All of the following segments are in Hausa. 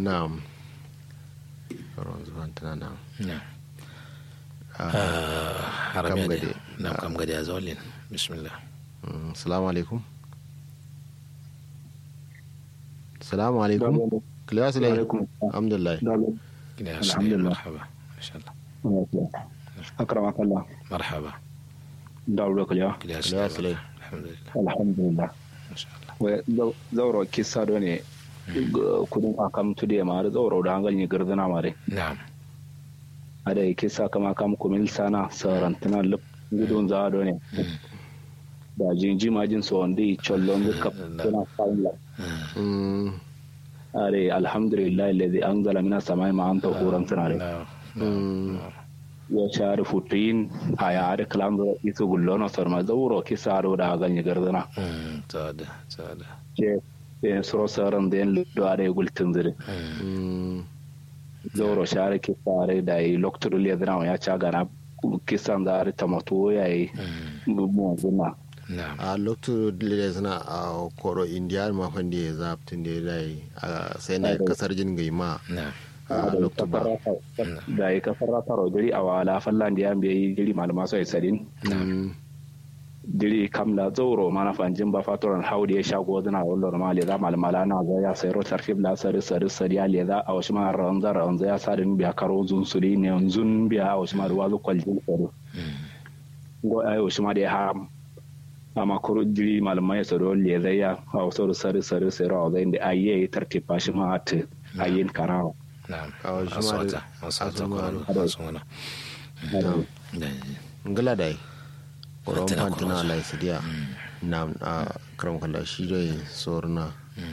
na'am karon zuwan tana nan na Ah, harami kam ne gade. na kam gade a zaulin bismillah mm, salamu alaikum salamu alaikum kiliya sulai alhamdulillah gida ya Alhamdulillah. marhaba masha Allah أكرمك الله marhaba دعوة كلها gida ya Kiliya sulai sulai. alhamdulillah الحمد لله masha Allah zauro kisa do ne kudin akam tude ma da zauro da hangal ni gardana mare na'am ada kisa kama kam kumil sana sarantana lup gudun za do ne da jinji majin so ndi chollon da kap tana fa'ila Mm, are alhamdulillah alladhi anzala minas samai ma'an tahuran sanare na'am mm, ya share futuyin a yare kalan da isu gullono sarma zauro kisa do da hangal ni gardana Mm, tsada tsada ke eh, suro saran da yan do are gultin zire mm, zauro share kisare da yi loktur liyadina ya ca gana kisan da ari tamato ya yi mu zuna na'am a lokacin da suna a koro indiya ma fande ya zaftin da ya dai a sai na kasar jin gai ma na'am a lokacin ba da yi kasar rasaro jiri a wala fallan da ya biya jiri malama sai sadin Mm, jiri kam da zauro mana fanjin ba fatoran haudi ya shago zina wallo ma le za malmala na za ya sayro tarfib la sari sari sari ya le za a wasu ma ranza ranza ya sadin biya karo zun suri ne zun biya a wasu ma da wazu kwaljin sari go ayo wasu ma da ya haram amma kuro jiri malamai ya saro le zai ya a wasu da sari sari sari a zai da ayi tartiba shi ma ta ayin karawa na'am A wasu ma da- aswata aswata asu ma ko da- asu wana na'am. da ngala dai koron Tana fantina koron lai sidiya na a karam kala shi dai sorna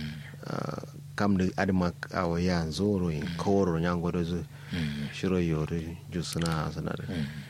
Ah, kam da adama a waya zoro yin kawaro nyan godo zu shiro yori jusuna sanare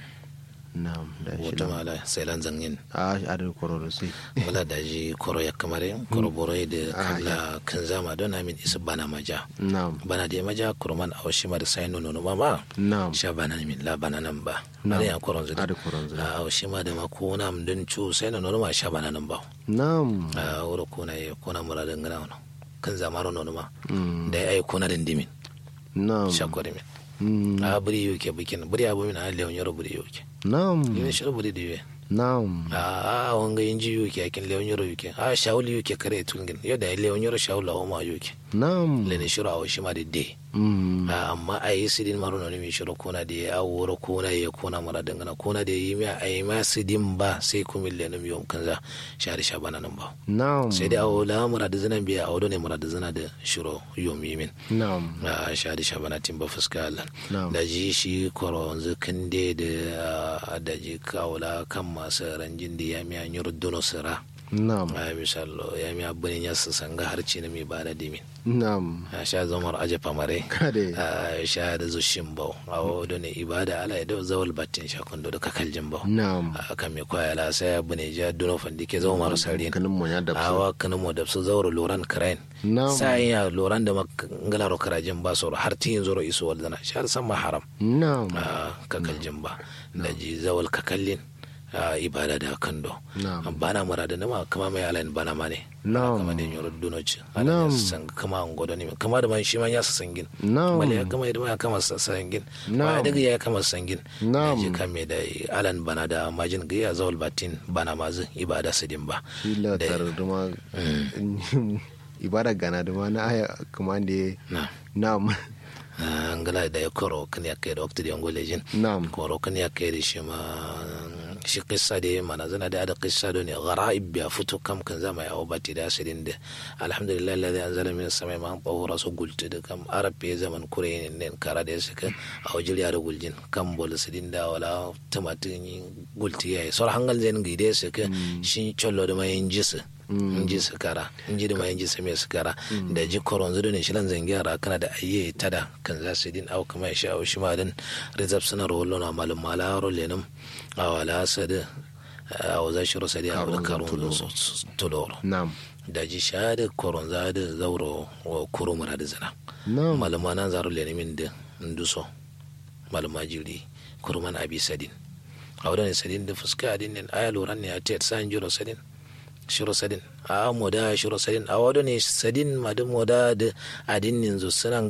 na da shi wata da mala sai lan zangin a adar kororo sai wala da ji koro ya kamare koro boro da kala kan zama don amin isa bana maja na bana da maja kurman a washi ma da sai nono ma ma na sha bana min la bana nan ba Na'am. bana ya koron zuwa adar koron zu a washi ma da ma ko na mun don cu sai nono ma sha bana nan ba na a wuro ko na ya ko na muradin gana wani kan zama nono ma Mm. da ya ai ko na dindimin na sha ko dimin Mm. a buri yuke bikin buri abu min a leon yoro buri yuke na yin shi buri diwe na a wanga inji yuke akin leon yoro yuke a shawuli yuke kare tungin yau da leon yoro shawula o ma yuke na lene shiro a washi ma da de Mm. a amma a yi sidin maro na mi shiro kona da ya wuro kona ya kona mara dangana kona da yi ma a yi ma sidin ba sai kuma lene mi yom kanza shari sha bana nan ba na sai da awo la mara da zina biya a wado ne mara da zina da shiro yom yi min na a shadi shabana timba fuska Allah Na'am. da ji shi koro yanzu kan de da da ji kawula kan masu ranjin da ya miya nyur dono sira na a misalo ya miya bani ya su sanga harci na mi bada dimin na a sha zamar aje famare kade a sha da zushin bau a wado ne ibada ala da zawal batin sha kundo da kakaljin bau na a kan mi kwaya la sai ya bane ja dono fandi ke zama maru sarin kanin mu ya da awa kanin mu da su zauro loran karain na sai ya loran da ngalaro karajin ba soro har tin zoro iso waldana shar sama haram na a kakaljin ba da ji zawal kakallin a ibada da kando Na'am. bana murada nama kama mai alain bana mane Na'am. kama da yoro dunoci Na'am. alain san kama an godo ne kama da man shi man ya sa sangin Na'am. bale ya kama da ya kama sa sangin Na'am. ba daga ya kama sangin Na'am. da ji kame da alan bana da majin ga ya zawal batin bana mazu ibada sidin ba shi latar duma ibada gana duma na aya kuma da na na'am ngala da ya koro kan ya kai da wakti da yango lejin na'am koro kan ya kai da shi ma shi kissa da mana zana da ada kissa da ne garaib ya fito kam kan zama ya obati da asirin da alhamdulillah alladhi anzala min as-samai ma'an tahura su gulti da kam arab ya zaman kure ne kara da suka a wajil ya da guljin kam bol sidin da wala tumatin gulti ya yi sor hangal zen gide suka shi chollo da mai jisa inji su kara inji da mai inji su mai su kara da ji koron zudu ne shilan zangiyara kana da ayye tada kan za su din au kuma ya sha au shi ma din rizab suna rollo na malum mala ro lenum a wala sada a waza shiro sadi a wani Karun karun tuloro. tuloro na'am da ji sha da koron za da zauro wa kuro mura da zina na'am maluma nan zaro lenimin da nduso maluma jiri kurman abi sadin a wadda ne sadin da fuska adin ne aya loran ne a tet san jiro sadin shiro sadin a moda shiro sadin a wadda ne sadin madin moda da adin ne zo suna